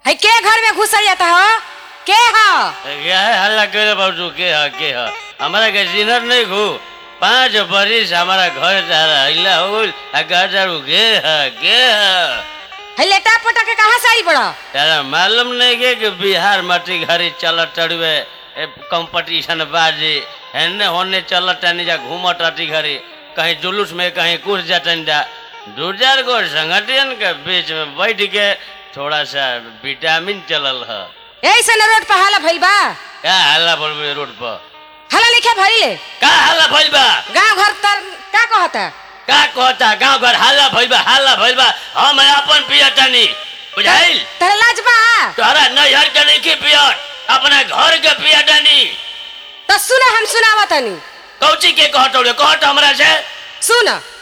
है के घर में घुसल जाता हो के हो क्या है हल्ला करे बाबू के है के है हमारा के सीनर नहीं घू पाँच बरिस हमारा घर तारा हिला हो गइल आ गाजरू के है के है है लेटा पटा के कहाँ साड़ी पड़ा तारा मालूम नहीं के कि बिहार माटी घरी चल टड़वे कंपटीशन बाजी हेने होने चल टनी जा घूम टाटी घरी कहीं जुलूस में कहीं कुछ जाटन जा दू चार गो संगठन के बीच में बैठ के थोड़ा सा विटामिन चलल है ऐसे न रोड पर हाला भइल बा क्या हल्ला बोल रोड पर हाला लिखे भइले का हल्ला भइल बा गांव घर तर का कहता का कहता गांव घर हल्ला भइल बा हल्ला भइल बा हम अपन पियटनी बुझाइल तेरा लाज बा तोहरा नैहर के नहीं पियट अपना घर के पियटनी तो सुन हम सुनावा तनी कौची के कहत रे कहत हमरा से सुन